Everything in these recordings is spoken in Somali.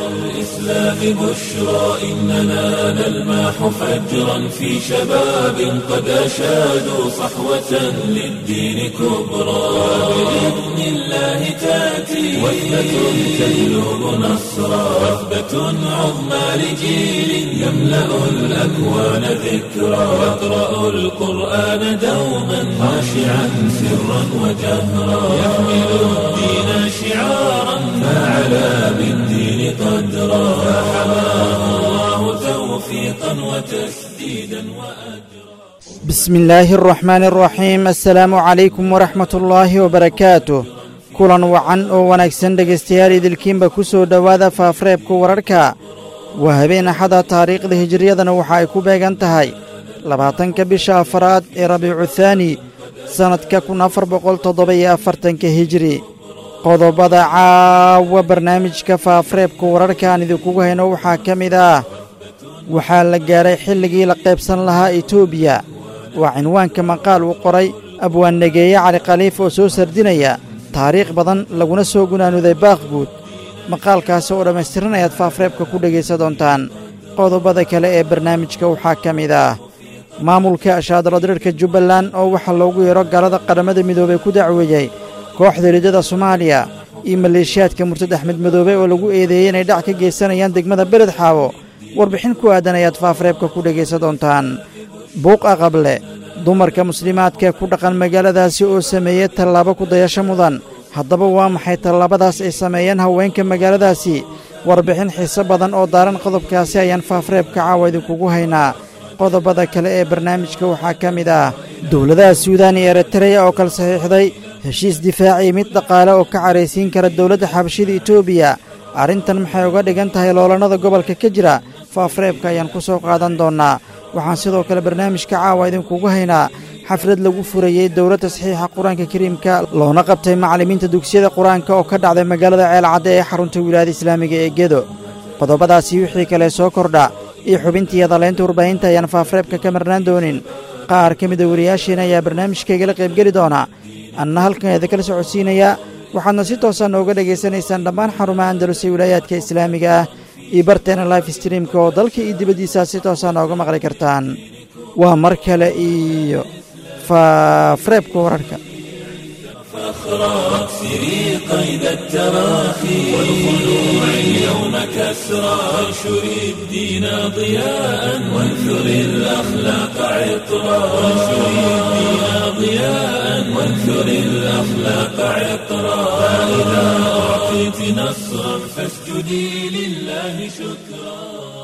الإسلام بشرى إننا نلمح فجرا في شباب قد أشادوا صحوة للدين كبرى بإذن الله تأتي وثبة تجلب نصرا وثبة عظمى لجيل يملأ الأكوان ذكرا يقرأ القرآن دوما خاشعا سرا وجهرا يحمل الدين شعارا فعلى بالدين قدرا فحماه الله توفيقا وتسديدا وأجرا بسم الله الرحمن الرحيم السلaamu calaykum waraxmat ullaahi wabarakaatuh kulan wacan oo wanaagsan dhegaystayaal idilkiinba ku soo dhowaada faafreebka wararka waa habeen axada taariikhda hijiriyadana waxa ay ku beegan tahay labaatanka bisha afaraad ee rabiicu thaani sannadka kun afar boqol toddoba-iyo afartanka hijiri qodobada caawa barnaamijka faafreebka wararka aan idinkugu hayno waxaa ka mid ah waxaa la gaaray xilligii la qaybsan lahaa etoobiya waa cinwaanka maqaal uu qoray abwaannegeeye cali khaliif oo soo sardinaya taariikh badan laguna soo gunaanuday baaqguud maqaalkaasi oo dhammaystiran ayaad faafreebka ku dhegaysa doontaan qodobada kale ee barnaamijka waxaa ka mid ah maamulka ashaadaladirirka jubbaland oo waxaa loogu yeero galada qaramada midoobey ku dacweeyey kooxda riddada soomaaliya iyo maleeshiyaadka murtad axmed madoobe oo lagu eedeeyey inay dhac ka geysanayaan degmada beled xaawo warbixin ku aadan ayaad faafreebka ku dhegaysa doontaan buuq aqable dumarka muslimaadka ku dhaqan magaaladaasi oo sameeyey tallaabo ku dayasho mudan haddaba waa maxay tallaabadaas ay sameeyeen haweenka magaaladaasi warbixin xiise badan oo daaran qodobkaasi ayaan faafreebka caawa idinkugu haynaa qodobada kale ee barnaamijka waxaa ka mid ah dowladaha suudaan iyo eritreya oo kala saxiixday heshiis difaaci mid dhaqaale oo ka caraysiin kara dowladda xabashida etoobiya arrintan maxay uga dhigan tahay loolannada gobolka ka jira faafreebka ayaan ku soo qaadan doonnaa waxaan sidoo kale barnaamijka caawa idinkugu haynaa xaflad lagu furayey dowladda saxiixa qur-aanka kariimka loona qabtay macallimiinta dugsiyada qur-aanka oo ka dhacday magaalada ceelcadde ee xarunta wilaayada islaamiga ee gedo qodobadaasi wixii kale soo kordha iyo xubintii hadalaynta warbaahinta ayaan faafreebka ka marnaan doonin qaar ka mida wariyaasheena ayaa barnaamijkaygala qaybgeli doona anna halkan idinkala socodsiinayaa waxaadna si toosaa nooga dhegaysanaysaan dhammaan xarumaha andalus ee wilaayaadka islaamiga ah iyo barteena life streamka oo dalka iyo dibaddiisaa si toosaa nooga maqli kartaan waa mar kale iyo faafreebka wararka فاخرى واكسري قيد التراخي والخلوع اليوم كسرى وانشري الدين ضياء وانثري الأخلاق عطرا وانشري الدين ضياء وانثري الأخلاق عطرا فإذا أعطيت نصرا فاسجدي لله شكرا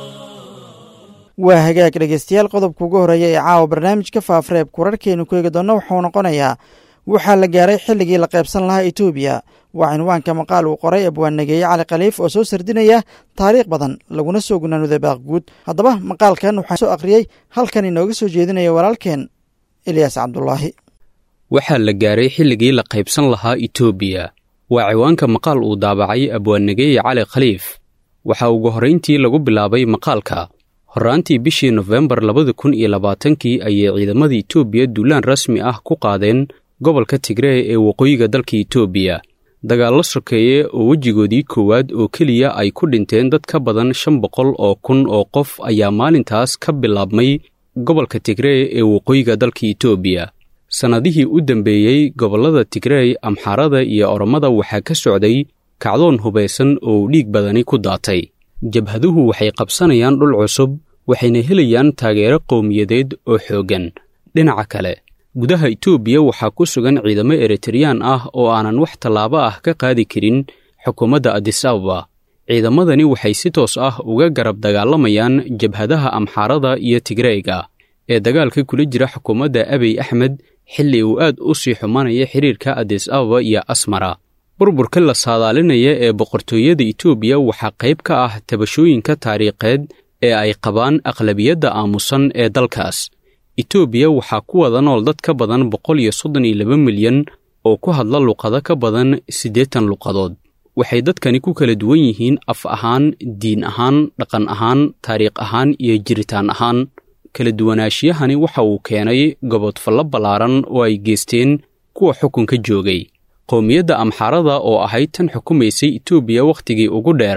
waa hagaag dhegaystayaal qodobka ugu horreeya ee caawa barnaamijka faafreebka wararkeenu ku eegi doonna wuxuu noqonayaa waxaa la gaaray xilligii la qaybsan lahaa etoobiya waa cinwaanka maqaal uu qoray abwaannegeeye cali khaliif oo soo sardinaya taariikh badan laguna soo gunaanuday baaqguud haddaba maqaalkan waxaa soo akhriyey halkan inooga soo jeedinaya walaalkeen ilyaas cabdulaahi waxaa la gaaray xilligii la qaybsan lahaa etoobiya waa ciwaanka maqaal uu daabacay abwaannegeeye cali khaliif waxaa ugu horrayntii lagu bilaabay maqaalka horraantii bishii nofembar labada kun iyo labaatankii ayay ciidamada etoobiya duulaan rasmi ah ku qaadeen gobolka tigree ee waqooyiga dalka etoobiya dagaallo sokeeye oo wejigoodii koowaad oo keliya ay ku dhinteen dad ka badan shan boqol oo kun oo qof ayaa maalintaas ka bilaabmay gobolka tigree ee waqooyiga dalka etoobiya sannadihii u dambeeyey gobollada tigrey amxaarada iyo oromada waxaa ka socday kacdoon hubaysan oo dhiig badani ku daatay jabhaduhu waxay qabsanayaan dhul cusub waxayna helayaan taageero qowmiyadeed oo xooggan dhinaca kale gudaha etoobiya waxaa ku sugan ciidamo eritreyaan ah oo aanan wax tallaabo ah ka qaadi karin xukuumadda adis ababa ciidamadani waxay si toos ah uga garab dagaalamayaan jabhadaha amxaarada iyo tigreyga ee dagaalka kula jira xukuumadda abiy axmed xilli uu aad u sii xumanaya xiriirka adis ababa iyo asmara burburka la saadaalinaya ee boqortooyada etoobiya waxaa qayb ka ah tabashooyinka taariikheed ee ay qabaan aqlabiyadda aamusan ee dalkaas etoobiya waxaa ku wada nool dad ka badan boqol iyo soddon iyo laba milyan oo ku hadla luqado ka badan siddeetan luqadood waxay dadkani ku kala duwan yihiin af ahaan diin ahaan dhaqan ahaan taariikh ahaan iyo jiritaan ahaan kala duwanaashiyahani waxa uu keenay gobodfallo ballaaran oo ay geysteen kuwa xukunka joogay qowmiyadda amxaarada oo ahayd tan xukumaysay etoobiya wakhtigii ugu dheeraa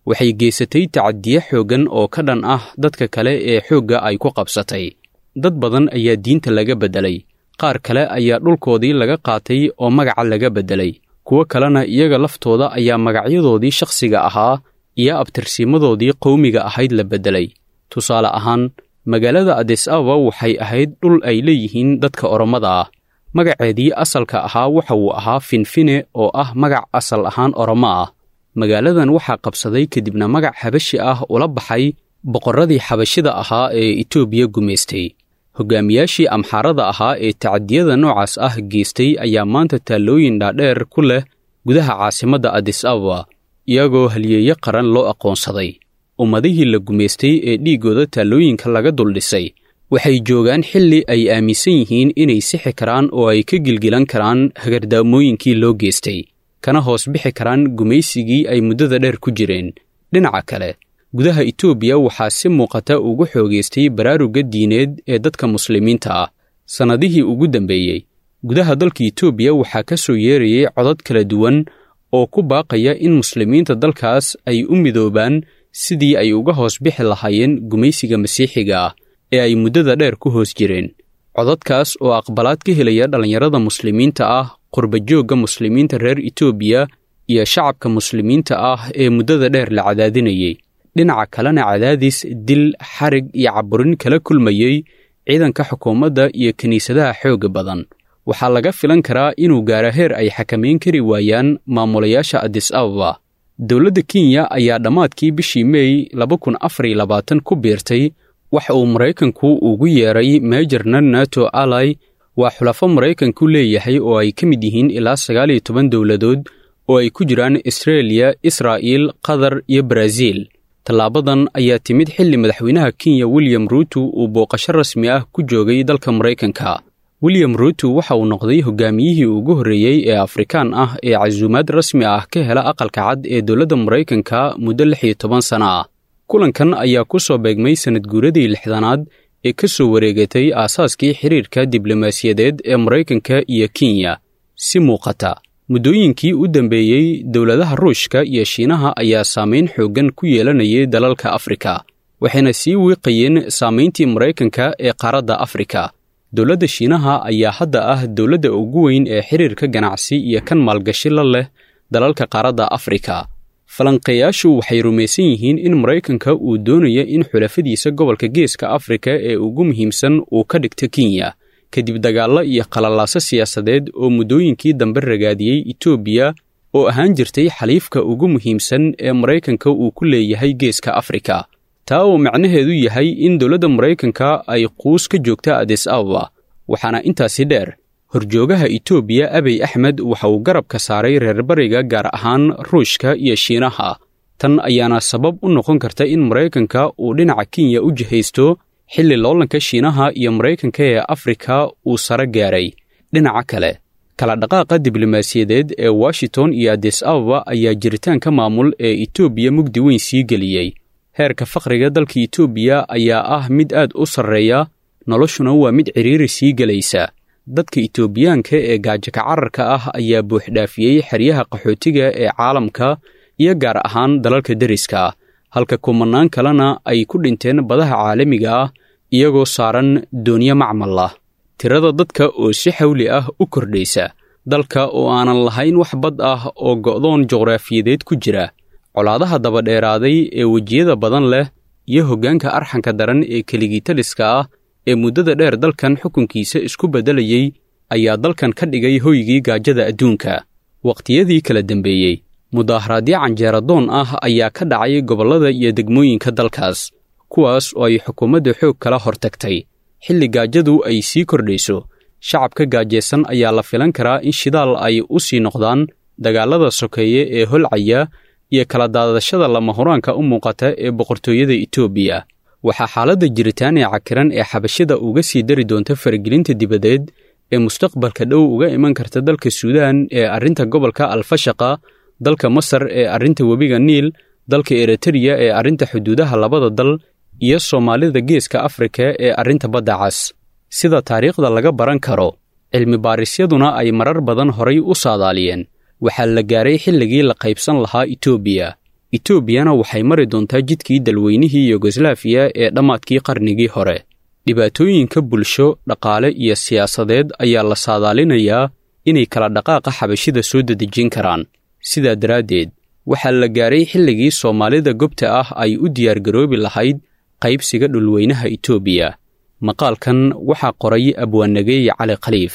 waxay geysatay tacadiye xooggan oo ka dhan ah dadka kale ee xoogga ay ku qabsatay dad badan ayaa diinta laga beddelay qaar kale ayaa dhulkoodii laga qaatay oo magaca laga beddelay kuwo kalena iyaga laftooda ayaa magacyadoodii shakhsiga ahaa iyo abtirsiimadoodii qowmiga ahayd la beddelay tusaale ahaan magaalada adis ababa waxay ahayd dhul ay leeyihiin dadka orommada ah magaceedii asalka ahaa waxa uu ahaa finfine oo ah magac asal ahaan oromo ah magaaladan waxaa qabsaday kadibna magac xabashi ah ula baxay boqorradii xabashida ahaa ee etoobiya gumaystay hogaamiyaashii amxaarada ahaa ee tacadiyada noocaas ah geystay ayaa maanta taallooyin dhaadheer ku leh gudaha caasimadda adis ababa iyagoo halyeeyo qaran loo aqoonsaday ummadihii la gumaystay ee dhiiggooda taallooyinka laga duldhisay waxay joogaan xilli ay aaminsan yihiin inay sixi karaan oo ay ka gilgilan karaan hagardaamooyinkii loo geystay kana hoos bixi karaan gumaysigii ay muddada dheer ku jireen dhinaca kale gudaha etoobiya waxaa si muuqata ugu xoogaystay baraarugga diineed ee dadka muslimiinta ah sannadihii ugu dambeeyey gudaha dalka etoobiya waxaa ka soo yeerayay codad kala duwan oo ku baaqaya in muslimiinta dalkaas ay u midoobaan sidii ay uga hoos bixi lahaayeen gumaysiga masiixiga ah ee ay muddada dheer ku hoos jireen codadkaas oo aqbalaad ka helaya dhallinyarada muslimiinta ah qurbajoogga muslimiinta reer etoobiya iyo shacabka muslimiinta ah ee muddada dheer la cadaadinayey dhinaca kalena cadaadis dil xarig iyo caburin kala kulmayey ciidanka xukuumadda iyo kiniisadaha xoogga badan waxaa laga filan karaa inuu gaara heer ay xakamayn kari waayaan maamulayaasha adis ababa dowladda kenya ayaa dhammaadkii bishii meey ku biirtay waxa uu maraykanku ugu yeeray meejarna nato alai waa xulafo maraykanku leeyahay oo ay ka mid yihiin ilaa sagaal iyo toban dowladood oo ay ku jiraan israeliya israa'iil qatar iyo baraaziil tallaabadan ayaa timid xilli madaxweynaha kenya william ruuto uu booqasho rasmi ah ku joogay dalka maraykanka william ruuto waxa uu noqday hogaamiyihii ugu horreeyey ee afrikaan ah ee casuumaad rasmi ah ka hela aqalka cad ee dowladda maraykanka muddo lix iyo toban sana ah kulankan ayaa ku soo beegmay sannad guuradii lixdanaad ee ka soo wareegatay aasaaskii xiriirka diblomaasiyadeed ee maraykanka iyo kenya si muuqata muddooyinkii u dambeeyey dowladaha ruushka iyo shiinaha ayaa saamayn xooggan ku yeelanayay dalalka afrika waxayna sii wiiqayeen saamayntii maraykanka ee qaaradda afrika dowladda shiinaha ayaa hadda ah dowladda ugu weyn ee xiriirka ganacsi iyo kan maalgashi la leh dalalka qaaradda afrika falanqeeyaashu waxay rumaysan yihiin in maraykanka uu doonayo in xulafadiisa gobolka geeska afrika ee ugu muhiimsan uu ka dhigto kenya kadib dagaallo iyo qalalaaso siyaasadeed oo muddooyinkii dambe ragaadiyey etoobiya oo ahaan jirtay xaliifka ugu muhiimsan ee maraykanka uu ku leeyahay geeska afrika taa oo macnaheedu yahay in dowladda maraykanka ay quus ka joogta adis ababa waxaana intaasi dheer horjoogaha etoobiya abiy axmed waxa uu garabka saaray reer bariga gaar ahaan ruushka iyo shiinaha tan ayaana sabab u noqon karta in maraykanka uu dhinaca kenya u jihaysto xilli loolanka shiinaha iyo maraykanka ee afrika uu sare gaaray dhinaca kale kala dhaqaaqa diblomaasiyadeed ee washington iyo adis ababa ayaa jiritaanka maamul ee etoobiya mugdi weyn sii geliyey heerka faqriga dalka etoobiya ayaa ah mid aad u sarreeya noloshuna waa mid cidhiiri sii gelaysa dadka etoobiyaanka ee gaajaka cararka ah ayaa buuxdhaafiyey xeryaha qaxootiga ee caalamka iyo gaar ahaan dalalka deriska halka kumanaan kalena ay ku dhinteen badaha caalamiga ah iyagoo saaran doonyo macmal ah tirada dadka oo si xawli ah u kordhaysa dalka oo aanan lahayn wax bad ah oo go'doon juqraafiyadeed ku jira colaadaha dabadheeraaday ee wejiyada badan leh iyo hoggaanka arxanka daran ee keligitaliska ah ee muddada dheer dalkan xukunkiisa isku beddelayey ayaa dalkan ka dhigay hoygii gaajada adduunka wakhtiyadii kala dembeeyey mudaaharaadyo canjeeradoon ah ayaa ka dhacay gobollada iyo degmooyinka dalkaas kuwaas oo ay xukuumadda xoog kala hortagtay xilli gaajadu ay sii kordhayso shacabka gaajaysan ayaa la filan karaa in shidaal ay u sii noqdaan dagaallada sokeeye ee holcaya iyo kala daadashada lama huraanka u muuqata ee boqortooyada etoobiya waxaa xaaladda jiritaan ee cakiran ee xabashada uga sii dari doonta faragelinta dibadeed ee mustaqbalka dhow uga iman karta dalka suudaan ee arrinta gobolka alfashaqa dalka masar ee arrinta webiga niil dalka eritariya ee arrinta xuduudaha labada dal iyo soomaalida geeska afrika ee arrinta badda cas sida taariikhda laga baran karo cilmi baarisyaduna ay marar badan horay u saadaaliyeen waxaa la gaaray xilligii la qaybsan lahaa etoobiya etoobiyana waxay mari doontaa jidkii dalweynihii yugoslaafiya ee dhammaadkii qarnigii hore dhibaatooyinka bulsho dhaqaale iyo siyaasadeed ayaa la saadaalinayaa inay kala dhaqaaqa xabashida soo dedejin karaan sidaa daraaddeed waxaa la gaaray xilligii soomaalida gobta ah ay u diyaargaroobi lahayd qaybsiga dhulweynaha etoobiya maqaalkan waxaa qoray abwaanageeye cali khaliif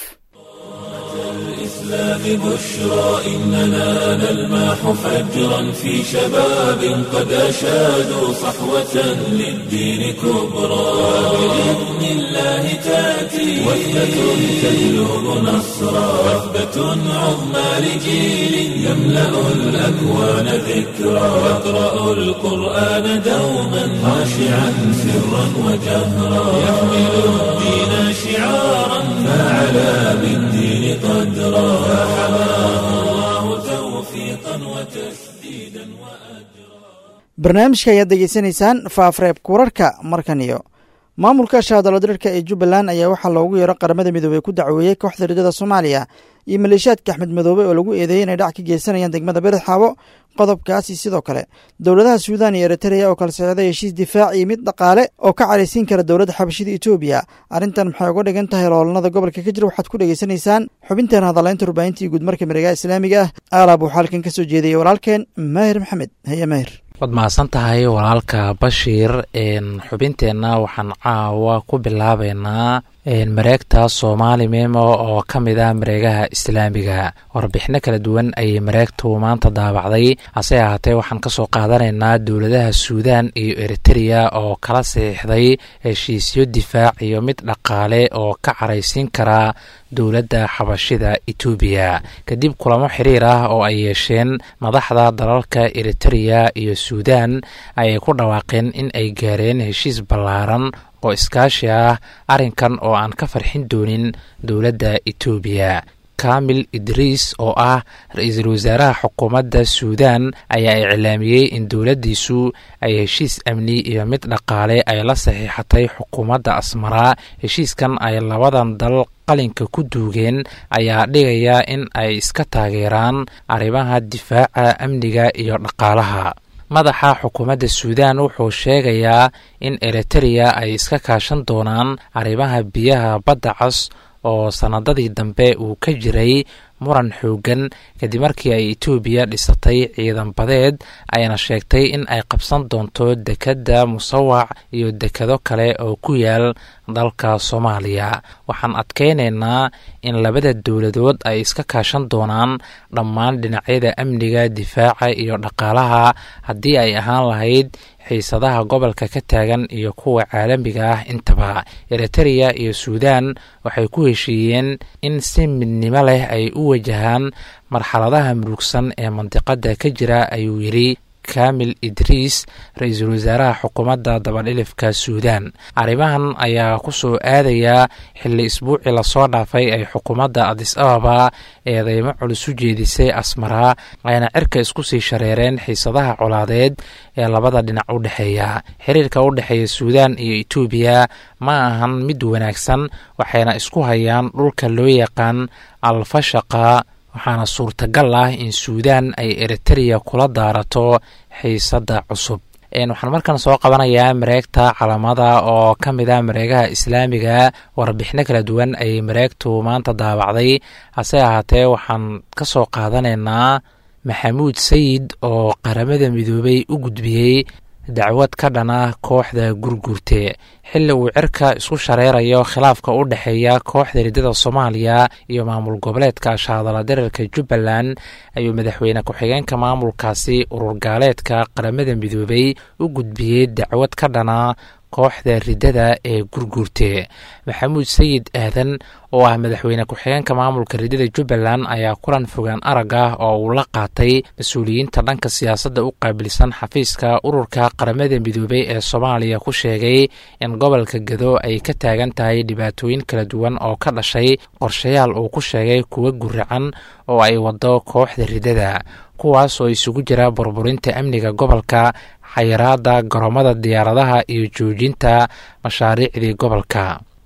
الإسلام بشرى إننا نلمح فجرا في شباب قد أشادوا صحوة للدين كبرى بإذن الله تأتي وثبة تجلب نصرا وثبة عظمى لجيل يملأ الأكوان ذكرى يقرأ القرآن دوما خاشعا سرا وجهرا يحمل الدين شعارا فعلى بالدين قدرا فحماه الله توفيقا وتسديدا وأجرا barnaamijka ayaad degeysanaysaan faafreebka wararka markan iyo maamulka shaadalodirirka ee jubbaland ayaa waxaa loogu yeero qaramada midoobey ku dacweeyey kooxda ridada soomaaliya iyo maleeshiyaadka axmed madoobe oo lagu eedeeyey inay dhac ka geysanayaan degmada berixaabo qodobkaasi sidoo kale dowladaha suudan iyo eritreya oo kala socday heshiis difaac iyo mid dhaqaale oo ka caraysiin kara dowladda xabashida etoobiya arrintan maxay uga dhigan tahay loolanada gobolka ka jira waxaad ku dhegaysanaysaan xubinteen hadalaynta warbaahintii guudmarka miregaha islaamiga ah aalaab waxaa halkan ka soo jeediyey walaalkeen maahir maxamed haye maahir waad mahadsan tahay walaalka bashiir xubinteenna waxaan caawa ku bilaabeynaa mareegta soomaali memo oo ka mid ah mareegaha islaamiga warbixino kala duwan ayay mareegtu maanta daabacday hase ahaatee waxaan kasoo qaadanaynaa dowladaha suudan iyo eritereya oo kala saxiixday heshiisyo difaac iyo mid dhaqaale oo ka caraysiin kara dowladda xabashida etoobiya kadib kulamo xiriir ah oo ay yeesheen madaxda dalalka eritereya iyo suudan ayay ku dhawaaqeen in ay gaareen heshiis ballaaran oo iskaashi ah arrinkan oo aan ka farxin doonin dowladda etoobiya kamil idriis oo ah ra-iisul wasaaraha xukuumadda suudan ayaa iclaamiyey in dowladdiisu ay heshiis amni iyo mid dhaqaale ay la saxiixatay xukuumadda asmaraa heshiiskan ay labadan dal qalinka ku duugeen ayaa dhigaya in ay iska taageeraan arrimaha difaaca amniga iyo dhaqaalaha madaxa xukuumadda suudan wuxuu sheegayaa in eritereya ay iska kaashan doonaan arrimaha biyaha badda cas oo sannadadii dambe uu ka jiray muran xooggan kadib markii ay etoobiya dhisatay ciidan badeed ayna sheegtay in ay qabsan doonto dekedda musawac iyo dekado kale oo ku yaal dalka soomaaliya waxaan adkaynaynaa in labada dowladood ay iska kaashan doonaan dhammaan dhinacyada amniga difaaca iyo dhaqaalaha haddii ay ahaan lahayd xiisadaha gobolka ka taagan iyo kuwa caalamiga ah intaba eritereya iyo suudan waxay ku heshiiyeen in si midnimo leh ay u wajahaan marxaladaha murugsan ee mandiqada ka jira ayuu yidhi kamil idriis ra-iisul wasaaraha xukuumadda dabadhilifka suudan arrimahan ayaa ku soo aadayaa xilli isbuucii lasoo dhaafay ay xukuumadda adis ababa eedeymo culus u jeedisay asmaraa ayna cirka isku sii shareereen xiisadaha colaadeed ee labada dhinac u dhexeeya xiriirka u dhexeeya suudan iyo etoobiya ma ahan mid wanaagsan waxayna isku hayaan dhulka loo yaqaan alfashaqa waxaana suurtagal ah in suudan ay eritereya kula daarato xiisadda cusub waxaan markan soo qabanayaa mareegta calamada oo ka mid ah mareegaha islaamiga warbixino kala duwan ayay mareegtu maanta daabacday hase ahaatee waxaan ka soo qaadanaynaa maxamuud sayid oo qaramada midoobay u gudbiyey dacwad ka dhan ah kooxda gurgurte xilli uu cirka isku shareerayo khilaafka u dhexeeya kooxda riddada soomaaliya iyo maamul goboleedka shaadala dareerka jubbaland ayuu madaxweyne ku-xigeenka maamulkaasi ururgaaleedka qaramada midoobay u gudbiyey dacwad ka dhana kooxda riddada ee gurgurte maxamuud sayid aadan oo ah madaxweyne ku-xigeenka maamulka riddada jubbaland ayaa kulan fogaan arag ah oo uu la qaatay mas-uuliyiinta dhanka siyaasadda u qaabilsan xafiiska ururka qaramada midoobey ee soomaaliya ku sheegay in gobolka gado ay ka taagan tahay dhibaatooyin kala duwan oo ka dhashay qorshayaal uu ku sheegay kuwa guracan oo ay wado kooxda riddada kuwaas oo isugu jira burburinta amniga gobolka xayiraada garoomada diyaaradaha iyo joojinta mashaariicdii gobolka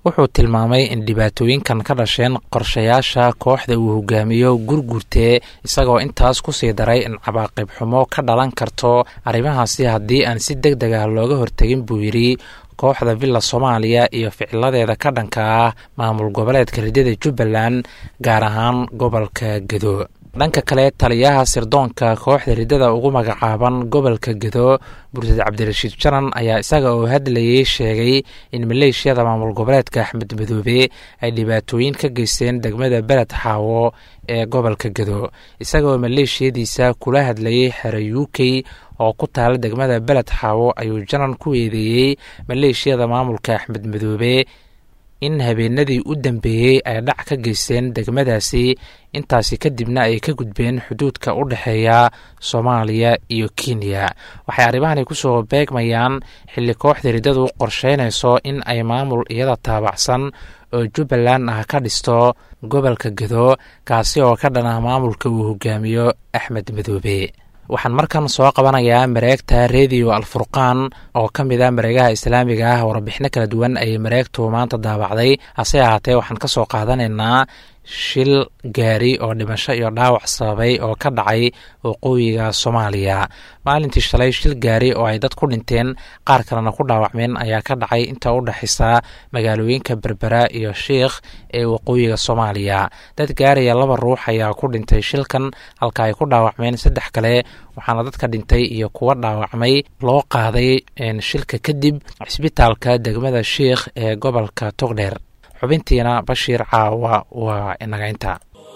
wuxuu tilmaamay in dhibaatooyinkan ka dhasheen qorshayaasha kooxda uu hogaamiyo gurgurtee isagoo intaas ku sii daray in cabaaqib xumo ka dhalan karto arrimahaasi haddii aan si deg deg ah looga hortegin buu yidhi kooxda villa soomaaliya iyo ficiladeeda ka dhanka ah maamul goboleedka ridada jubbaland gaar ahaan gobolka gedo dhanka kale taliyaha sirdoonka kooxda ridada ugu magacaaban gobolka gedo bursad cabdirashiid janan ayaa isaga oo hadlayay sheegay in maleeshiyada maamul goboleedka axmed madoobe ay dhibaatooyin ka geysteen degmada beled xaawo ee gobolka gedo isagaoo maleeshiyadiisa kula hadlayay xere u k oo ku taala degmada beled xaawo ayuu janan ku eedeeyey maleeshiyada maamulka axmed madoobe in habeenadii u dambeeyey ay dhac ka geysteen degmadaasi intaasi kadibna ay ka gudbeen xuduudka u dhexeeya soomaaliya iyo kenya waxay arrimahani kusoo beegmayaan xilli kooxda riddadu qorsheynayso in ay maamul iyada taabacsan oo jubbaland ah ka dhisto gobolka gedo kaasi oo ka dhan ah maamulka uu hogaamiyo axmed madoobe waxaan markan soo qabanayaa mareegta rediyo alfurqaan oo ka mid a mareegaha islaamiga ah warbixino kala duwan ayay mareegtu maanta daabacday hase ahaatee waxaan ka soo qaadanaynaa shil gaari oo dhimasho iyo dhaawac sababay oo ka dhacay waqooyiga soomaaliya maalintii shalay shil gaari oo ay dad ku dhinteen qaar kalena ku dhaawacmeen ayaa ka dhacay inta u dhexaysa magaalooyinka berbera iyo shiikh ee waqooyiga soomaaliya dad gaaraya laba ruux ayaa ku dhintay shilkan halka ay ku dhaawacmeen saddex kale waxaana dadka dhintay iyo kuwa dhaawacmay loo qaaday shilka kadib cisbitaalka degmada shiikh ee gobolka togdheer xubintiina bashiir caawa waa inagaynta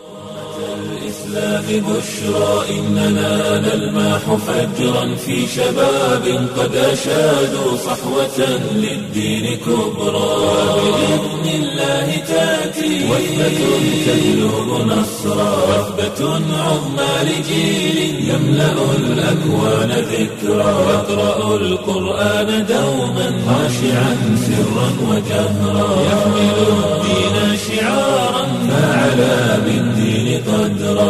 الإسلام بشرى إننا نلمح فجرا في شباب قد أشادوا صحوة للدين كبرى بإذن الله تأتي وثبة تجلب نصرا وثبة عظمى لجيل يملأ الأكوان ذكرى يقرأ القرآن دوما خاشعا سرا وجهرا يحمل الدين شعارا فعلى بالدين قدرا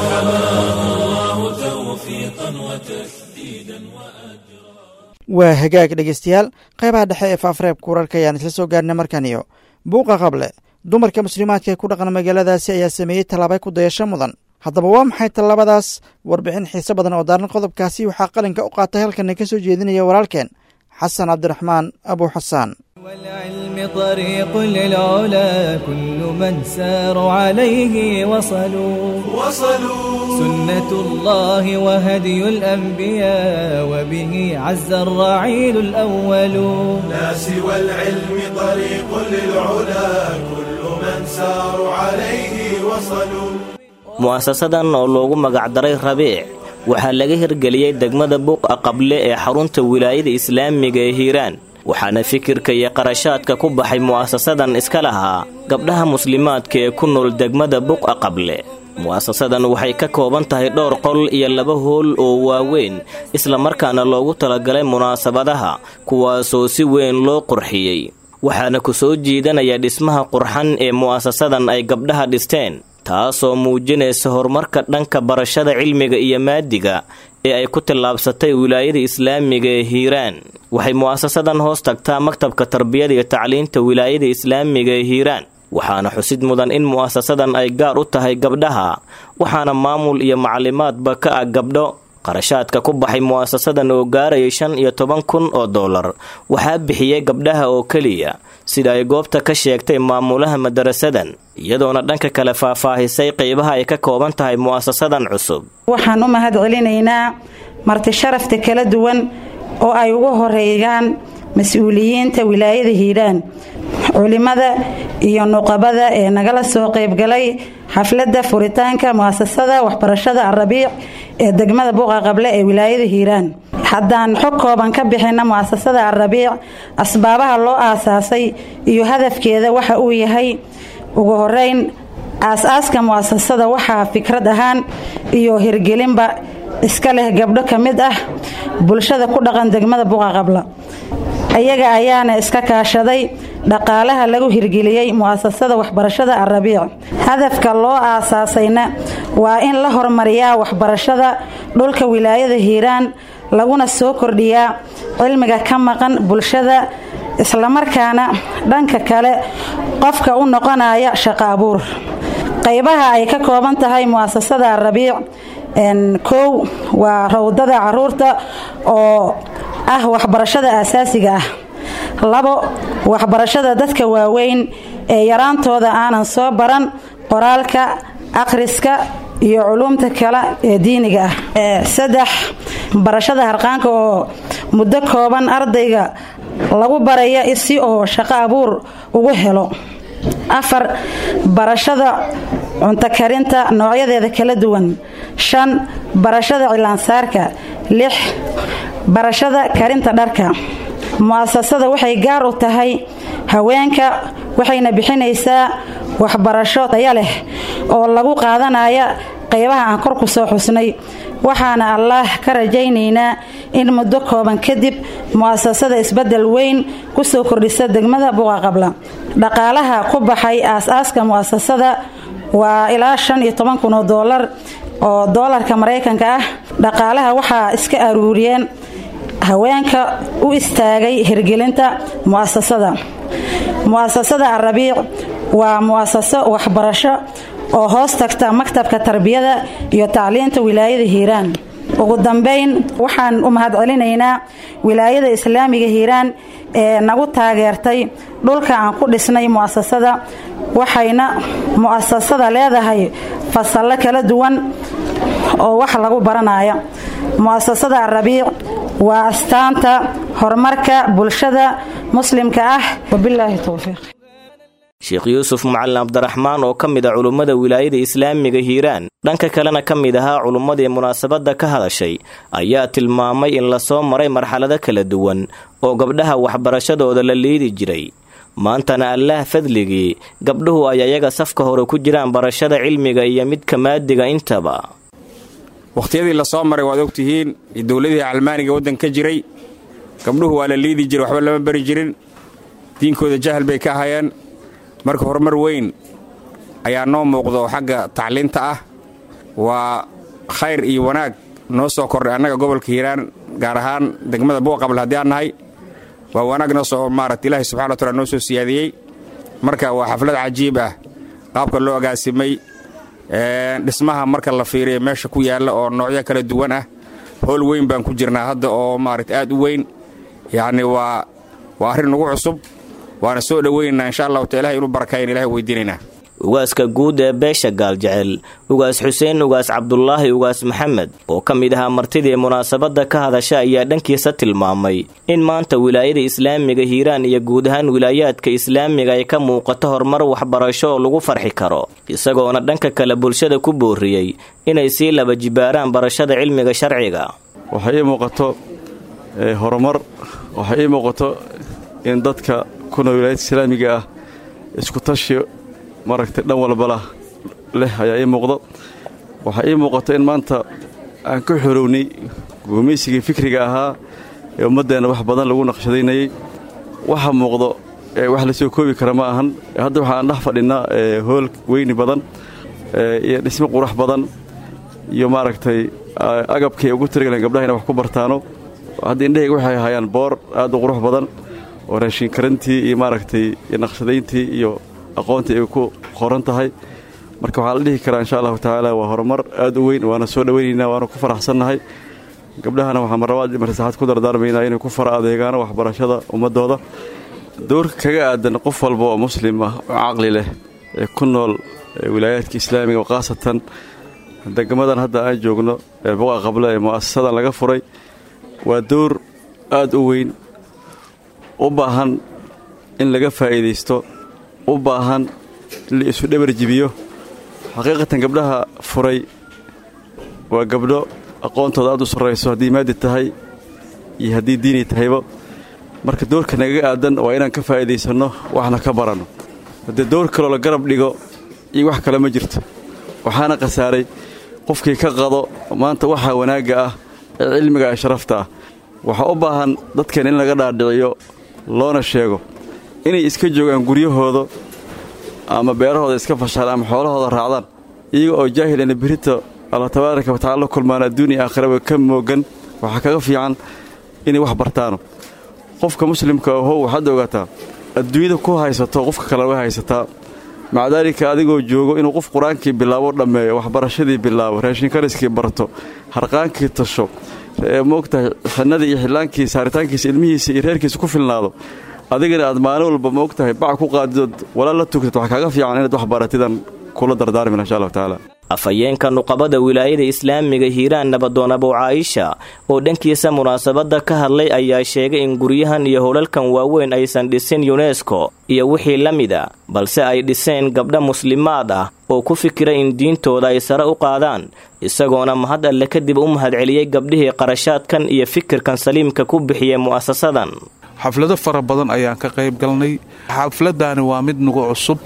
فحماه الله توفيقا وتسديدا وأجرا waa hagaag dhegeystayaal qaybaha dhexe ee faafreebka wararka ayaan isla soo gaarnay markan iyo buuqa qable dumarka muslimaadka ee ku dhaqan magaaladaasi ayaa sameeyey tallaabay ku dayasho mudan haddaba waa maxay tallaabadaas warbixin xiise badan oo daaran qodobkaasi waxaa qalinka u qaatay halkana ka soo jeedinaya walaalkeen xasan cabdiraxmaan abu xasaan والعلم طريق للعلا كل من سار عليه وصلوا وصلوا سنة الله وهدي الأنبياء وبه عز الرعيل الأول ناس والعلم طريق للعلا كل من سار عليه وصلوا mu'asasadan oo loogu magacdaray rabiic waxaa laga hirgeliyey degmada buuqa qable ee xarunta wilaayada islaamiga ee hiiraan waxaana fikirka iyo qarashaadka ku baxay mu'asasadan iska lahaa gabdhaha muslimaadka ee ku nool degmada buqa qable mu'asasadan waxay ka kooban tahay dhowr qol iyo laba hool oo waaweyn islamarkaana loogu talagalay munaasabadaha kuwaasoo si weyn loo qurxiyey waxaana ku soo jiidanaya dhismaha qurxan ee mu'asasadan ay gabdhaha dhisteen taasoo muujinaysa horumarka dhanka barashada cilmiga iyo maadiga ee ay ku tallaabsatay wilaayada islaamiga ee hiiraan waxay mu'asasadan hoos tagtaa maktabka tarbiyada iyo tacliinta wilaayada islaamiga ee hiiraan waxaana xusid mudan in mu'asasadan ay gaar u tahay gabdhaha waxaana maamul iyo maclimaadba ka ah gabdho qarashaadka ku baxay mu'asasadan oo gaaraya shan iyo toban kun oo dollar waxaa bixiyey gabdhaha oo keliya sida ay goobta ka sheegtay maamulaha madarasadan iyadoona dhanka kale faahfaahisay qeybaha ay ka kooban tahay mu'asasadan cusub waxaan u mahad celinaynaa marti sharafta kala duwan oo ay ugu horeeyaan mas-uuliyiinta wilaayada hiiraan culimada iyo nuqabada ee nagala soo qaybgalay xafladda furitaanka mu'asasada waxbarashada arabiic ee degmada buuqa qable ee wilaayada hiiraan haddaan xog kooban ka bixina mu'asasada arabiic asbaabaha loo aasaasay iyo hadafkeeda waxa uu yahay ugu horeyn aas-aaska mu'asasada waxaa fikrad ahaan iyo hirgelinba iska leh gabdho ka mid ah bulshada ku dhaqan degmada buuqa qabla ayaga ayaana iska kaashaday dhaqaalaha lagu hirgeliyey mu'asasada waxbarashada arabiic hadafka loo aasaasayna waa in la hormariyaa waxbarashada dhulka wilaayada hiiraan laguna soo kordhiyaa cilmiga ka maqan bulshada islamarkaana dhanka kale qofka u noqonaya shaqo abuur qaybaha ay ka kooban tahay mu'asasada rabiic kow waa rawdada caruurta oo ah waxbarashada aasaasiga ah labo waxbarashada dadka waaweyn ee yaraantooda aanan soo baran qoraalka akhriska iyo culuumta kale ee diiniga ah saddex barashada harqaanka oo muddo kooban ardayga lagu baraya si oo shaqo abuur ugu helo afar barashada cunto karinta noocyadeeda kala duwan shan barashada cilaansaarka lix barashada karinta dharka mu'asasada waxay gaar u tahay haweenka waxayna bixinaysaa waxbarasho taya leh oo lagu qaadanaya qaybaha aan kor ku soo xusnay waxaana allaah ka rajaynaynaa in muddo kooban kadib mu'asasada isbedel weyn ku soo kordhisa degmada buqaqabla dhaqaalaha ku baxay aas-aaska mu'asasada waa ilaa shan iyo toban kun oo doolar oo doolarka maraykanka ah dhaqaalaha waxaa iska aruuriyeen haweenka u istaagay hirgelinta mu'asasada mu'asasada arabiic waa mu'asaso waxbarasho oo hoos tagta maktabka tarbiyada iyo tacliinta wilaayada hiiraan ugu dambayn waxaan u mahadcelinaynaa wilaayada islaamiga hiiraan ee nagu taageertay dhulka aan ku dhisnay mu'asasada waxayna mu'asasada leedahay fasallo kala duwan oo wax lagu baranaya mu'asasada arabiic waa astaanta horumarka bulshada muslimka ah wabilaahi towfiiq sheekh yuusuf macalin cabdiraxmaan oo ka mid a culummada wilaayada islaamiga hiiraan dhanka kalena ka mid ahaa culummadii munaasabadda ka hadashay ayaa tilmaamay in lasoo maray marxalado kala duwan oo gabdhaha waxbarashadooda la liidi jiray maantana allaah fadligii gabdhuhu ay ayaga safka hore ku jiraan barashada cilmiga iyo midka maadiga intaba wakhtiyadii lasoo maray waad ogtihiin dowladihii calmaaniga waddan ka jiray gabdhuhu waa la liidi jiray waxba lama bari jirin diinkooda jahal bay ka ahayeen marka horumar weyn ayaa noo muuqdo xagga tacliinta ah waa khayr iyo wanaag noo soo kordhay annaga gobolka hiiraan gaar ahaan degmada buuqabl haddii aan nahay waa wanaag noo soo maarata ilaahay subxana wa taala noo soo siyaadiyey marka waa xaflad cajiib ah qaabka loo agaasimay dhismaha marka la fiiriya meesha ku yaalla oo noocyo kala duwan ah howl weyn baan ku jirnaa hadda oo maarata aad u weyn yacni waa waa arrin nagu cusub waana soo dhoweynaynaa insha allahu ta ilahay inuu barakayn ilahay weydiinaynaa ugaaska guud ee beesha gaaljecel ugaas xuseen ugaas cabdulaahi ugaas maxamed oo ka mid ahaa martidii munaasabadda ka hadasha ayaa dhankiisa tilmaamay in maanta wilaayada islaamiga hiiraan iyo guud ahaan wilaayaadka islaamiga ay ka muuqato horumar waxbarasho oo lagu farxi karo isagoona dhanka kale bulshada ku booriyey inay sii laba jibaaraan barashada cilmiga sharciga waxay ii muuqato horumar waxay ii muuqato in dadka kuna wilaayada islaamiga ah isku tashi maragtay dhan walbala leh ayaa ii muuqdo waxaa ii muuqato in maanta aan ka xorownay gumaysigii fikriga ahaa ee ummaddeenna wax badan lagu naqshadaynayey waxa muuqdo wax la soo koobi kara ma ahan hadda waxaan dhex fadhinnaa hool weyni badan iyo dhismo qurax badan iyo maaragtay agabkay ugu tirigaleen gabdhaha inay wax ku bartaano hadda indhahayga waxay hayaan boor aad u qurux badan oo raashin karantii iyo maaragtay iyo naqshadayntii iyo aqoontii ay ku qoran tahay marka waxaa la dhihi karaa insha allahu tacaala waa horumar aad u weyn waana soo dhowaynaynaa waana ku faraxsannahay gabdhahana waxaa marlabaad marsaxaad ku dardaarmaynaa inay ku fara adeegaano waxbarashada ummaddooda doorka kaga aadan qof walba oo muslim ah oo caqli leh ee ku nool wilaayaadka islaamiga oo khaasatan degmadan hadda aan joogno ee buqa qabla ee mu'asasadan laga furay waa door aad u weyn u baahan in laga faa'iidaysto u baahan in la isu dhabar jibiyo xaqiiqatan gabdhaha furay waa gabdho aqoontooda aad u sarrayso haddii maadi tahay iyo haddii diini tahayba marka doorka nagaga aadan waa inaan ka faa'iidaysanno waxna ka baranno haddee door kaloo la garab dhigo iyo wax kale ma jirto waxaana khasaaray qofkii ka qado maanta waxaa wanaagga ah ee cilmiga ee sharafta ah waxaa u baahan dadkeen in laga dhaadhiciyo loona sheego inay iska joogaan guryahooda ama beerahooda iska fashaan ama xoolahooda raacdaan iyaga oo jaahilana berita allah tabaaraka wa tacala la kulmaan adduuniya aakhiraba ka moogan waxaa kaga fiican inay wax bartaano qofka muslimka ahow waxaad ogaataa adduunyada ku haysato qofka kale way haysataa maca daalika adigoo joogo inuu qof qur-aankii bilaabo dhammeeyo waxbarashadii bilaabo raashinkariskii barto harqaankii tasho moogtahay xinadii iyo xillaankii saaritaankiisa ilmihiisa iyo reerkiisa ku filnaado adigana aad maalin walba moogtahay bac ku qaadidood walaal la tugtad wax kaaga fiican inaad wax baratidan kula dardaarmin insha allahu tacaala afhayeenka nuqabada wilaayada islaamiga hiiraan nabadoon abow caaisha oo dhankiisa munaasabadda ka hadlay ayaa sheegay in guryahan iyo howlalkan waaweyn aysan dhisin yunesko iyo wixii la mida balse ay dhiseen gabdha muslimaad ah oo ku fikira in diintooda ay sare u qaadaan isagoona mahad alle kadib u mahadceliyey gabdhihii qarashaadkan iyo fikirkan saliimka ku bixiyey mu'asasadan xaflado fara badan ayaan ka qayb galnay xafladdaani waa mid nugu cusub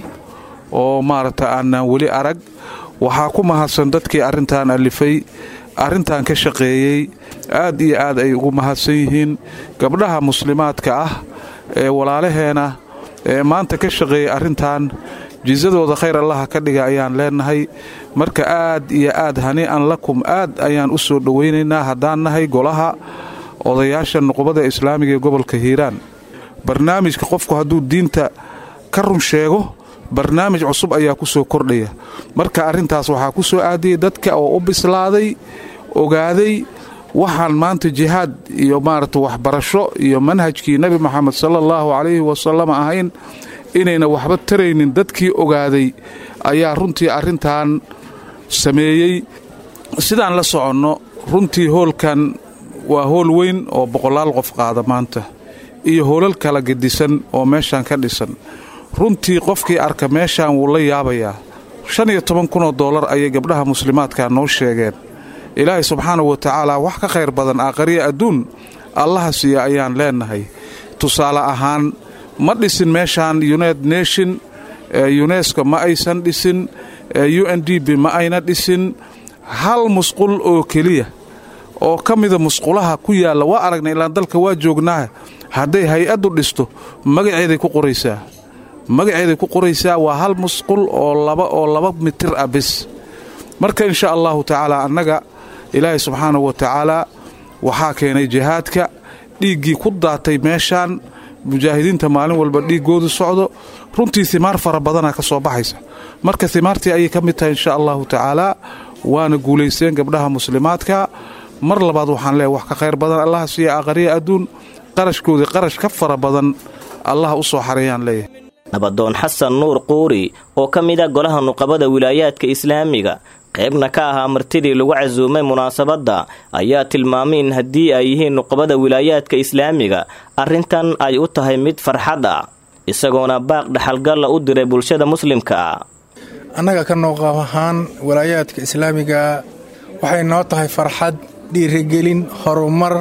oo maaragta aanaan weli arag waxaa ku mahadsan dadkii arrintan alifay arrintan ka shaqeeyey aad iyo aad ay ugu mahadsan yihiin gabdhaha muslimaadka ah ee walaalaheena ee maanta ka shaqeeyey arrintan jisadooda khayr allaha ka dhiga ayaan leenahay marka aad iyo aad hanii'an lakum aad ayaan u soo dhowaynaynaa haddaan nahay golaha odayaasha nuqubada islaamiga ee gobolka hiiraan barnaamijka qofku hadduu diinta ka run sheego barnaamij cusub ayaa ku soo kordhaya marka arrintaas waxaa ku soo aadiyey dadka oo u bislaaday ogaaday waxaan maanta jihaad iyo maaragta waxbarasho iyo manhajkii nebi moxamed sala allahu calayhi wasalam ahayn inayna waxba taraynin dadkii ogaaday ayaa runtii arrintan sameeyey sidaan la soconno runtii hoolkan waa hool weyn oo boqolaal qof qaada maanta iyo hoolal kala gedisan oo meeshaan ka dhisan runtii qofkii arka meeshaan wuu la yaabayaa shan iyo toban kunoo doolar ayay gabdhaha muslimaadka noo sheegeen ilaahay subxaanahu wa tacaala wax ka khayr badan aakhariya adduun allaha siiya ayaan leennahay tusaale ahaan ma dhisin meeshaan united nation yunesko ma aysan dhisin u n d b ma ayna dhisin hal musqul oo keliya oo ka mida musqulaha ku yaalla waa aragnay ilaan dalka waa joognaa hadday hay-addu dhisto magaceeday ku qoraysaa magaceeday ku qoraysaa waa hal musqul oo laba oo laba mitir ah bis marka insha allahu tacaala annaga ilaahay subxaanahu wa tacaalaa waxaa keenay jihaadka dhiiggii ku daatay meeshaan mujaahidiinta maalin walba dhiiggoodu socdo runtii himaar fara badanaa ka soo baxaysa marka himaartii ayay ka mid tahay insha allahu tacaalaa waana guulaysteen gabdhaha muslimaadka mar labaad waxaan leehay wax ka khayr badan allaha siiya aqariya adduun qarashkoodii qarash ka fara badan allah u soo xareeyaan leeyahay nabadoon xasan nuur quuri oo ka mid a golaha nuqabada wilaayaadka islaamiga qaybna ka ahaa martidii lagu casuumay munaasabadda ayaa tilmaamay in haddii ay yihiin nuqabada wilaayaadka islaamiga arrintan ay u tahay mid farxad ah isagoona baaq dhaxalgalla u diray bulshada muslimka ah annaga ka nooqab ahaan walaayaadka islaamiga waxay noo tahay farxad dhiirigelin horumar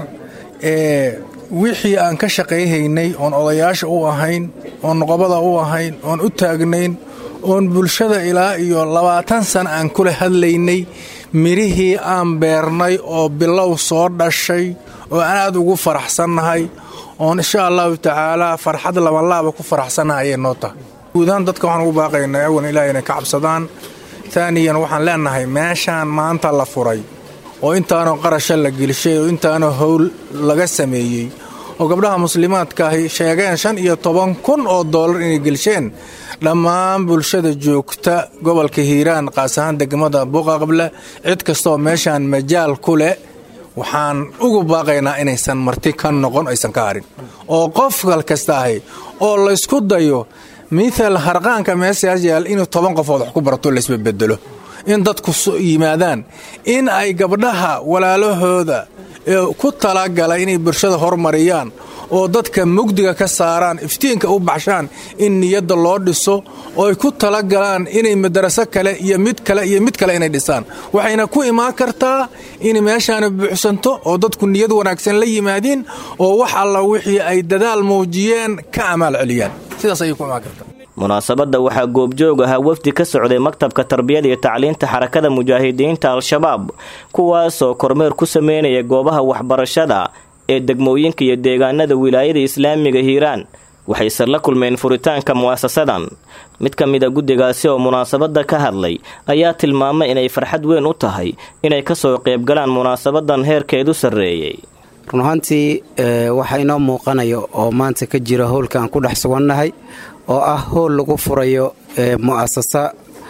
ee wixii aan ka shaqayhaynay oon odayaasha u ahayn oon nuqabada u ahayn oon u taagnayn oon bulshada ilaa iyo labaatan sana aan kula hadlaynay midhihii aan beernay oo bilow soo dhashay oo aan aad ugu faraxsannahay oon insha allahu tacaalaa farxad labanlaaba ku faraxsannahay ayay noo tahay guudahaan dadka waxaan ugu baaqaynaa awan ilaah inay ka cabsadaan taaniyan waxaan leennahay meeshaan maanta la furay oo intaanoo qarasha la gelishay oo intaanoo howl laga sameeyey oo gabdhaha muslimaadkaahi sheegeen shan iyo toban kun oo doolar inay gelsheen dhammaan bulshada joogta gobolka hiiraan qaas ahaan degmada buqaqable cid kastaoo meeshaan majaal ku leh waxaan ugu baaqaynaa inaysan marti ka noqon aysan ka harin oo qof kal kasta ahi oo laysku dayo mithal harqaanka meeshaas yaal inuu toban qofood wax ku barato laysbabedelo in dadku yimaadaan in ay gabdhaha walaalahooda ee ku talagala inay bulshada hormariyaan oo dadka mugdiga ka saaraan iftiinka u baxshaan in niyadda loo dhiso oo ay ku talagalaan inay madaraso kale iyo mid kale iyo mid kale inay dhisaan waxayna ku imaan kartaa in meeshaana buuxsanto oo dadku niyad wanaagsan la yimaadiin oo wax alla wixii ay dadaal muujiyeen ka amaal celiyaan sidaas ayay ku imaan kartaa munaasabadda waxaa goobjoog ahaa wafdi ka socday maktabka tarbiyada iyo tacliinta xarakada mujaahidiinta al-shabaab kuwaasoo kormeer ku sameynaya goobaha waxbarashada ee degmooyinka iyo deegaanada wilaayada islaamiga hiiraan waxayse la kulmeen furitaanka mu'asasadan mid ka mid a guddigaasi oo munaasabadda ka hadlay ayaa tilmaamay inay farxad weyn u tahay inay kasoo qaybgalaan munaasabadan heerkeedu sarreeyey run ahaantii waxaa inoo muuqanayo oo maanta ka jira howlka aan ku dhex sugannahay oo ah howl lagu furayo mu'asasa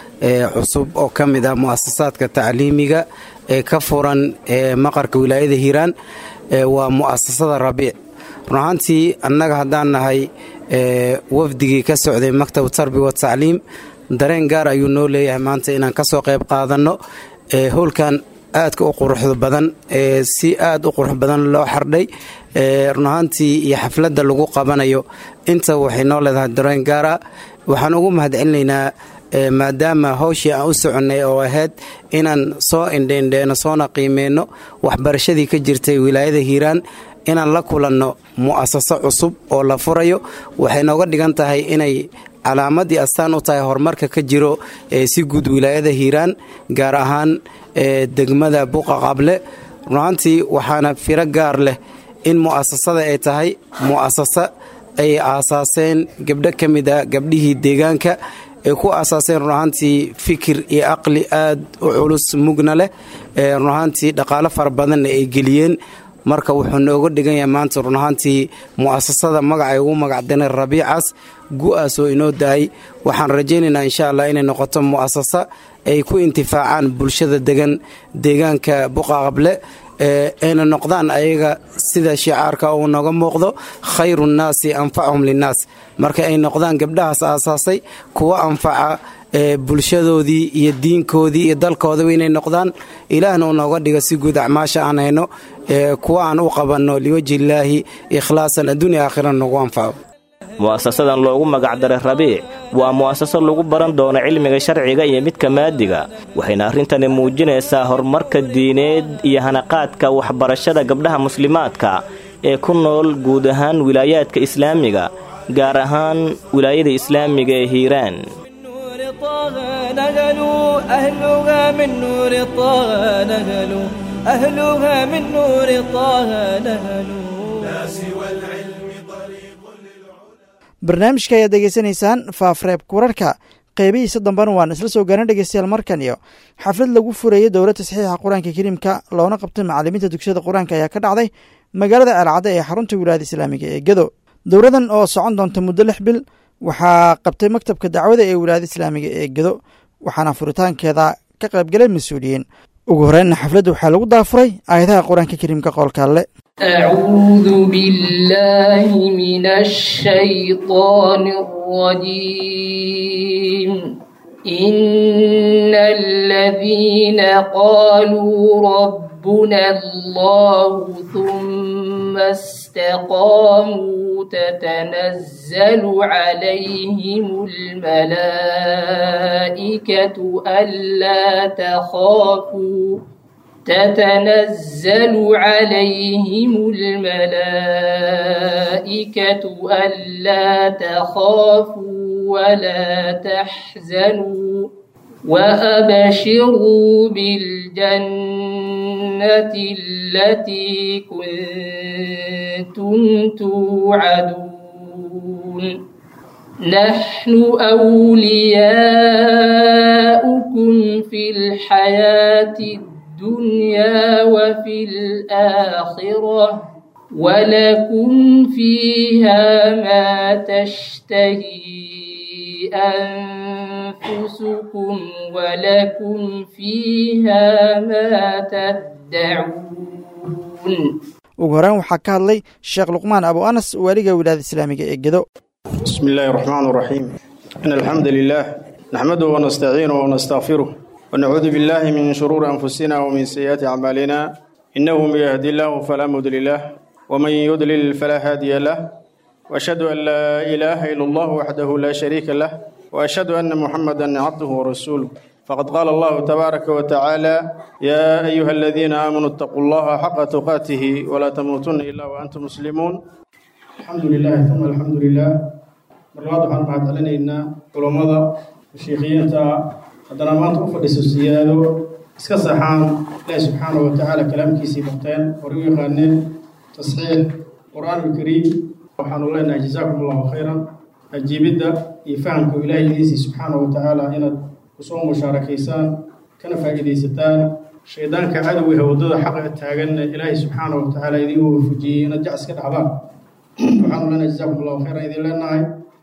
cusub oo ka mid ah mu'asasaadka tacliimiga ee ka furan maqarka wilaayada hiiraan waa mu'asasada rabiic run ahaantii annaga haddaan nahay wafdigii ka socday maktab tarbi wa tacliim dareen gaar ayuu noo leeyahay maanta inaan ka soo qayb qaadanno howlkan aadka u quruxda badan ee si aad u qurux badan loo xardhay run ahaantii iyo xafladda lagu qabanayo inta waxay noo leedahay dareen gaar ah waxaan ugu mahadcelinaynaa maadaama hawshii aan u soconnay oo ahayd inaan soo indheendheeno soona qiimeyno waxbarashadii ka jirtay wilaayada hiiraan inaan la kulanno mu'asaso cusub oo la furayo waxay nooga dhigan tahay inay calaamadii astaan u tahay horumarka ka jiro si guud wilaayada hiiraan gaar ahaan degmada buqa qable runaantii waxaana firo gaar leh in mu'asasada ay tahay mu'asasa ay aasaaseen gabdho ka mid a gabdhihii deegaanka ay ku aasaaseen runahaantii fikir iyo aqli aad u culus mugna leh runahaantii dhaqaalo fara badanna ay geliyeen marka wuxuu nooga dhigan yahay maanta runahaantii mu'asasada magacay ugu magacdanay rabiicaas gu-aas oo inoo daayay waxaan rajaynaynaa insha allah inay noqoto mu'asasa ay ku intifaacaan bulshada degan deegaanka buqaqable ayna noqdaan ayaga sida shicaarka uu nooga muuqdo khayru nnaasi anfachum linnaas marka ay noqdaan gabdhahaas aasaasay kuwa anfaca bulshadoodii iyo diinkoodii iyo dalkoodaba inay noqdaan ilaahna uu nooga dhigo si guud acmaasha aan hayno kuwa aan u qabanno liwajhillaahi ikhlaasan adduunya aakhira noogu anfaco mu'asasadan loogu magacdaray rabiic waa mu'asaso lagu baran doono cilmiga sharciga iyo midka maadiga waxayna arrintani muujinaysaa horumarka diineed iyo hanaqaadka waxbarashada gabdhaha muslimaadka ee ku nool guud ahaan wilaayaadka islaamiga gaar ahaan wilaayada islaamiga ee hiiraan barnaamijka ayaad degeysanaysaan faafreebka wararka qeybihiisa dambena waan isla soo gaarna dhegeystayaal markan iyo xaflad lagu furayay dowlad tasxiixa qur-aanka kariimka loona qabtay macalimiinta dugsiyada qur-aanka ayaa ka dhacday magaalada ceelcadde ee xarunta wilaayada islaamiga ee gedo dowladan oo socon doonta muddo lix bil waxaa qabtay maktabka dacwada ee wilaayada islaamiga ee gedo waxaana furitaankeeda ka qaybgalay mas-uuliyiin ugu horreynna xafladda waxaa lagu daafuray aayadaha qur-aanka kariimka qoolka alle أعوذ بالله من الشيطان الرجيم إن الذين قالوا ربنا الله ثم استقاموا تتنزل عليهم الملائكة ألا تخافوا تتنزل عليهم الملائكة ألا تخافوا ولا تحزنوا وأبشروا بالجنة التي كنتم توعدون نحن أولياؤكم في الحياة الدنيا وفي الآخرة ولكم فيها ما تشتهي أنفسكم ولكم فيها ما تدعون ugu horreyn waxaa ka hadlay sheekh luqmaan abu anas waaliga wilaayada islaamiga ee gedo بسم الله الرحمن الرحيم إن الحمد لله نحمده ونستعينه ونستغفره ونعوذ بالله من شرور أنفسنا ومن سيئات أعمالنا إنه من يهدي الله فلا مضل له ومن يضلل فلا هادي له وأشهد أن لا إله إلا الله وحده لا شريك له وأشهد أن محمدا عبده ورسوله فقد قال الله تبارك وتعالى يا أيها الذين آمنوا اتقوا الله حق تقاته ولا تموتن إلا وأنتم مسلمون الحمد لله ثم الحمد لله marlabaad waxaan mahadcelinaynaa culammada mashiikhiyiinta haddana maanta u fadhiso siyaado iska saxaan ilaahi subxaanahu wa tacaala kalaamkiisii barteen hore u yaqaaneen tasxiix qur-aanulkariim waxaanu leenahay jazaakum allahu khayran ajiibidda iyo fahamka ilaahay idiisii subxaanahu wa tacaala inaad kusoo mushaarakaysaan kana faa'iidaysataan shaydaanka cadowga waddada xaqa taaganna ilaahay subxaana wa tacaala idiin waafujiyey inaad jac iska dhaxdaan waxaanu leenahay jazaakum allahu khayran idin leenahay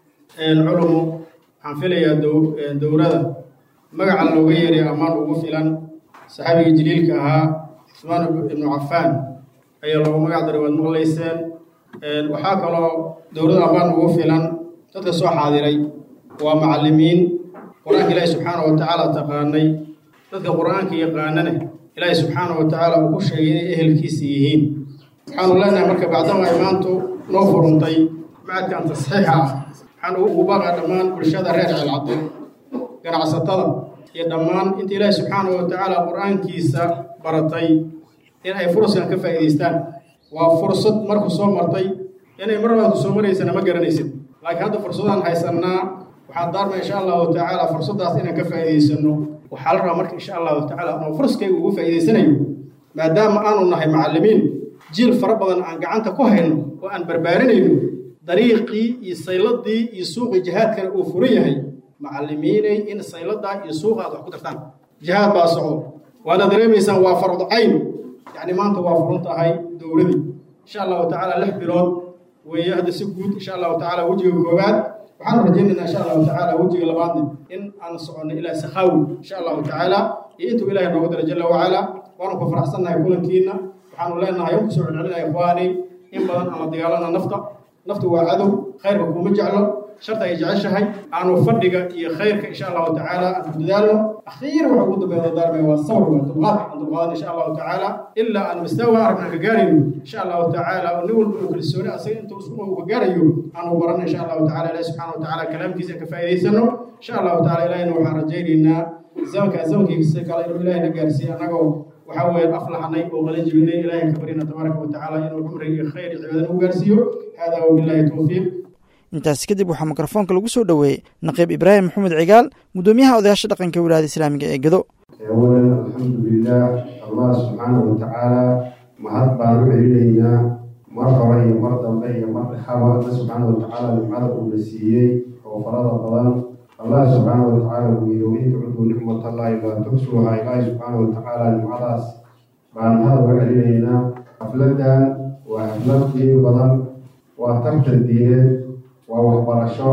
culumu waxaan filayaa dowrada magaca looga yeeray ammaan ugu filan saxaabiga jaliilka ahaa cusmaan ibnu cafaan ayaa loogu magac daray waad maqlayseen waxaa kaloo dowlada ammaan ugu filan dadka soo xaadiray waa macallimiin qur-aanka ilaahi subxaana wa tacaala taqaanay dadka qur-aanka yaqaanana ilaahi subxaana wa tacaala uu ku sheegay inay ehelkiisa yihiin waxaanu leenahay marka bacdama ay maantu noo furuntay macadkan tasxiixa ah waxaan ugu baaqaa dhammaan bulshada reer ceelcadin ganacsatada iyo dhammaan inta ilaahi subxaana wa tacaala qur-aankiisa baratay in ay furaskan ka faa'iidaystaan waa fursad marku soo martay inay mar labaad ku soo maraysana ma garanaysid laakiin hadda fursadaan haysannaa waxaan daarma insha allahu tacaala fursaddaas inaan ka faa'iidaysano waxaa la rabaa marka insha allahu tacaala anoo furaskayga ugu faa'iidaysanayo maadaama aanu nahay macallimiin jiil fara badan aan gacanta ku hayno oo aan barbaarinayno dariiqii iyo sayladii iyo suuqii jihaadkana uu furan yahay macallimiinay in sayladaa iyo suuqa aad wax ku dartaan jihaad baa socdo waana dareemaysaan waa fardu cayn yacni maanta waa furan tahay dowladii insha allahu tacaala lix bilood weeye hadda si guud insha allahu tacaala wejiga koowaad waxaan rajaynaynaa insha allahu tacaala wejiga labaadna in aan soconno ilaa sakhaawi insha allahu tacaala iyo intuu ilaahay noogu dara jalla wacala waanu ku faraxsannahay kulankiina waxaanu leenahay ku soo celcelinaya ikhwaani in badan aan la dagaalana nafta naftu waa cadow khayrka kuma jeclo sharta ay jeceshahay aanu fadhiga iyo khayrka insha allahu tacaala aan ku dadaalno akhiiran waxa ugu dambeeya daarmay waa sabr waa dulqaad aan dulqaadan insha allahu tacaala ilaa aan mastaawa arag aan ka gaarayno insha allahu tacaala nin walba uu kalsooni asaga inta usuma uu ka gaarayo aanu baran insha allahu tacaala ilahi subxana wa tacaala kalaamkiisa ka faa'iidaysano insha allahu tacaala ilahina waxaan rajaynaynaa zamanka zamankiisa kale inuu ilaahay na gaarsiiyo annagoo waxaa weeye aflaxnay oo qala jibinay ilaahay ka barina tabaaraka wa tacaala inuu cumriga iyo khayr iyo cibaadana u gaarsiiyo hada wabillahi towfiiq intaasi kadib waxaa mikrofoonka lagu soo dhoweeyey naqiib ibraahim maxamed cigaal guddoomiyaha odayaasha dhaqanka wilaayada islaamiga ee gedo awalan alxamdulilah allah subxaana wa tacaala mahad baan u celinaynaa mar hore iyo mar dambe iyo mar dhexaba alla subxaana wa tacaala nimcada uuna siiyey oo farada badan allah subxaana wa tacaala uu yidhi wain tucuduu nicmatallahi laa tuxsuuha ilaahi subxaana wa tacaala nimcadaas baan mahad uga celinaynaa xafladan waa xaflad qiimi badan waa tartan diineed waa waxbarasho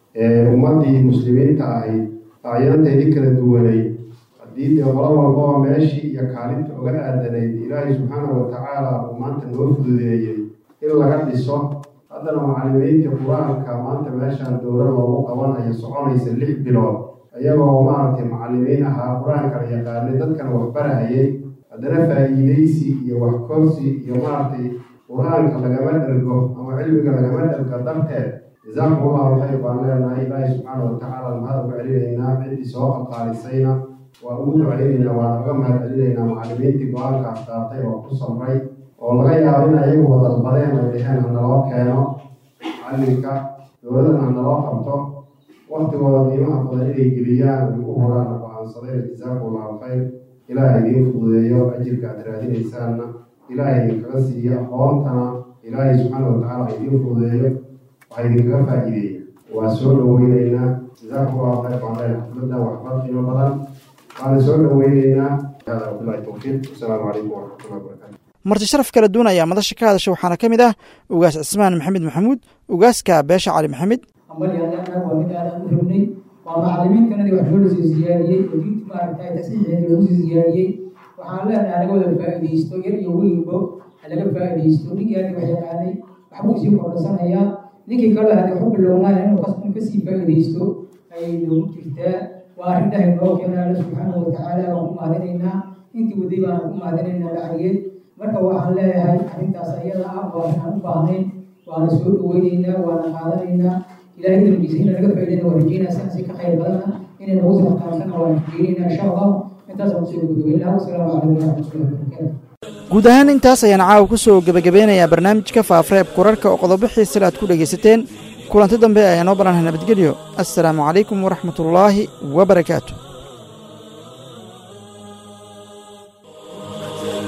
ummaddii muslimiinta ahayd acyaanteedii kala duwanay haddii dee qolo walbaba meeshii iyo kaalinta oga aadanayd ilaahay subxaana wa tacaala uu maanta noo fududeeyey in laga dhiso haddana macallimiinta qur-aanka maanta meeshaan dowla loogu qabanayo soconaysa lix bilood ayagoo maaragtay macallimiin ahaa qur-aankala yaqaanay dadkana waxbarahayay haddana faa'iidaysi iyo waxkorsi iyo maaragtay qur-aanka lagama dhergo ama cilmiga lagama dhergo darteed jazaakum allahu khayr baan leenahay ilaahay subxaana wa tacaala mahad uga celinaynaa ciddii soo qalqaalisayna waan ugu ducaynaynaa waan uga mahad celinaynaa macallimiintii go-aankaas qaatay oo ku samray oo laga yaabo in ayagu wadalbadeen ay dheheen hanaloo keeno macallinka dowladana hanaloo qabto waktigooda qiimaha badan inay geliyaan ay u huraan go-aansadeen jazaakum allahu khayr ilaahay idiin fududeeyo ajirka aad raadinaysaanna ilaahay idinkaga siiyo aqoontana ilaahay subxaana wa tacaala idiin fududeeyo waxaa idinkaga faa'iideeya waa soo dhoweyneynaa jazaakum allahu khayr baan leenahay xafladan waxbar qiimo badan waana soo dhoweyneynaa hada wabillahi towfiiq wasalaamu calaykum waraxmatullahi wabarakatu marti sharaf kala duwan ayaa madasha ka hadasha waxaana ka mid ah ugaas cismaan maxamed maxamuud ugaaska beesha cali maxamed ambalyaanaag waa mid aadaan u rabnay waa macallimiintanadii wax loo sii siyaadiyey oo diinta maaragtay tasiixeeda lagu sii siyaadiyey waxaan leenahay laga wada faa'iidaysto yar iyo weynbo laga faa'iidaysto ninkii hadii wax yaqaanay waxbuu sii kordhasanayaa ninkii kale hadii waxu bilownaaya inuu in kasii faa'iidaysto ayay noogu jirtaa waa arrin dhahay noo keena alla subxaanahu watacaala waan ku mahadinaynaa intii waday baan ku mahadinaynaa lacageed marka waxaan leeyahay arrintaas ayada ah waa inaan u baahnayn waana soo dhaweynaynaa waana qaadanaynaa ilaahay darbiisa in laga faa'iidayna waa rajeynaa sidaasi ka khayr badana inay nagu soo qaatana waan rajeynaynaa insha allah intaasaan kusoo gabagabeyn lahaa wasalaamu calaykum waraxmatullahi wabarakaatu guud ahaan intaas ayaan caawa ku soo gebagabeynayaa barnaamijka faafreeb kurarka oo qodobo xiisale aad ku dhegaysateen kulanti dambe ayaa noo ballanhay nabadgelyo assalaamu calaykum waraxmatullaahi wabarakaatu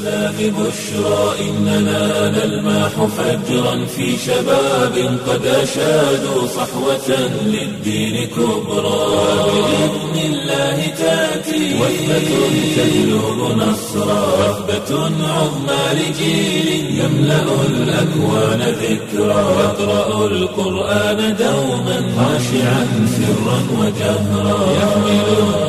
الإسلام بشرى إننا نلمح فجرا في شباب قد أشادوا صحوة للدين كبرى بإذن الله تأتي وثبة تجلب نصرا وثبة عظمى لجيل يملأ الأكوان ذكرا يقرأ القرآن دوما خاشعا سرا وجهرا يحمل